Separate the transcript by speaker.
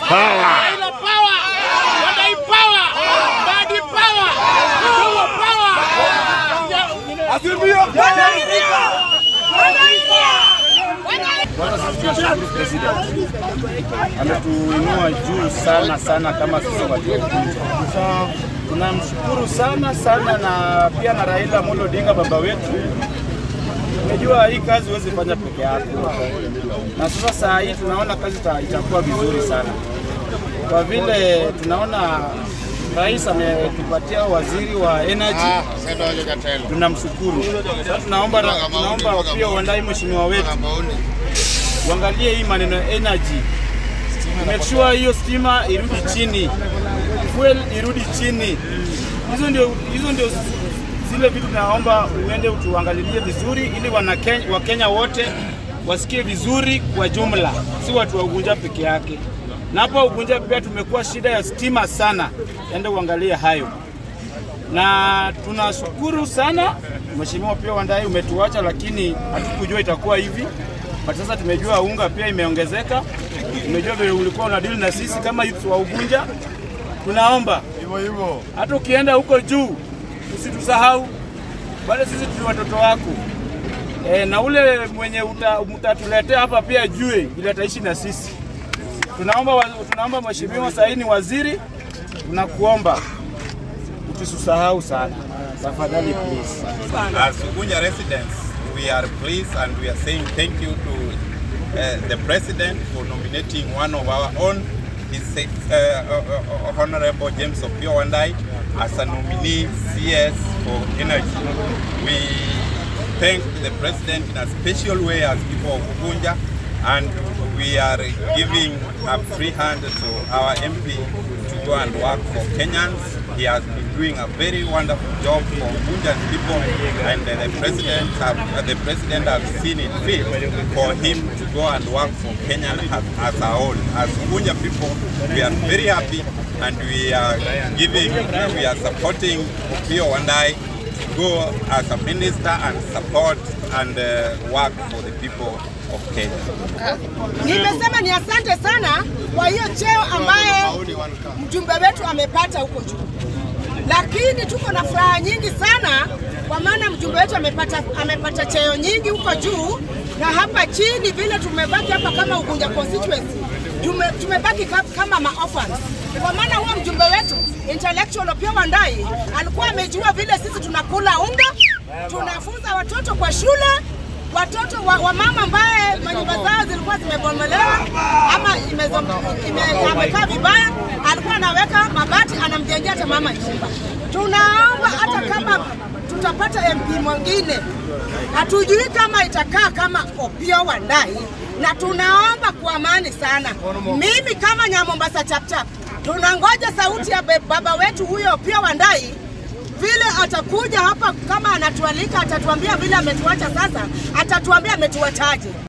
Speaker 1: Raila power, Wadai power, Mbadi power, Luo power.
Speaker 2: Azimio
Speaker 3: Kwanza sisi tunashukuru president, ametuinua juu sana sana kama sisi waliokuja. Tunamshukuru sana sana, na pia na Raila Amolo Odinga baba wetu. Unajua hii kazi huwezi fanya peke yako, na sasa saa hii tunaona kazi ita- itakuwa vizuri sana, kwa vile tunaona rais ametupatia waziri wa energy tunamshukuru. Sasa tunaomba tunaomba pia uandai mheshimiwa wetu uangalie hii maneno ya energy, make sure hiyo stima irudi chini, fuel irudi chini. Hizo ndio hizo ndio zile vitu tunaomba uende utuangalilie vizuri, ili wana Kenya, Wakenya wote wasikie vizuri kwa jumla, si watu wa Ugunja peke yake. Na hapa Ugunja pia tumekuwa shida ya stima sana, ende uangalie hayo na tunashukuru sana Mheshimiwa pia Wandai umetuacha, lakini hatukujua itakuwa hivi. But sasa tumejua unga pia imeongezeka, tumejua vile ulikuwa una deal na sisi kama youth wa Ugunja. Tunaomba
Speaker 2: hivyo hivyo.
Speaker 3: hata ukienda huko juu usitusahau, bado sisi tuli watoto wako e, na ule mwenye uta- mtatuletea hapa pia jue vile ataishi na sisi. Tunaomba, wa- tunaomba Mheshimiwa sahii ni waziri, tunakuomba utusisahau sana tafadhali, please.
Speaker 4: As Ugunja residents, we are pleased and we are saying thank you to uh, the President for nominating one of our own, His uh, uh, uh, Honorable James Opio Wandai, as a nominee CS for energy. We thank the President in a special way as people of Ugunja and we are giving a free hand to our MP to go and work for Kenyans. He has been doing a very wonderful job for Ugunjan people, and uh, the president have, uh, the president has seen it fit for him to go and work for Kenya as, as our own. As Ugunja people, we are very happy, and we are giving, we are supporting Opio Wandai to go as a minister and support and uh, work for the people of Kenya.
Speaker 5: Nimesema ni asante sana kwa hiyo cheo ambayo mjumbe wetu amepata huko juu, lakini tuko na furaha nyingi sana kwa maana mjumbe wetu amepata, amepata cheo nyingi huko juu, na hapa chini vile tumebaki hapa kama Ugunja constituency tume, tumebaki ka- kama maorphans kwa maana huo mjumbe wetu intellectual Opiyo Wandayi alikuwa amejua vile sisi tunakula unga, tunafunza watoto kwa shule watoto wa, wa mama ambaye manyumba zao zilikuwa zimebomolewa ama imezo- ime- amekaa vibaya, alikuwa anaweka mabati anamjengea hata mama nyumba. Tunaomba hata kama tutapata MP mwingine, hatujui kama itakaa kama Opiyo Wandayi, na tunaomba kwa amani sana. Mimi kama Nyamombasa chapchap, tunangoja sauti ya be- baba wetu huyo Opiyo Wandayi vile atakuja hapa kama anatualika, atatuambia vile ametuacha sasa, atatuambia ametuachaje.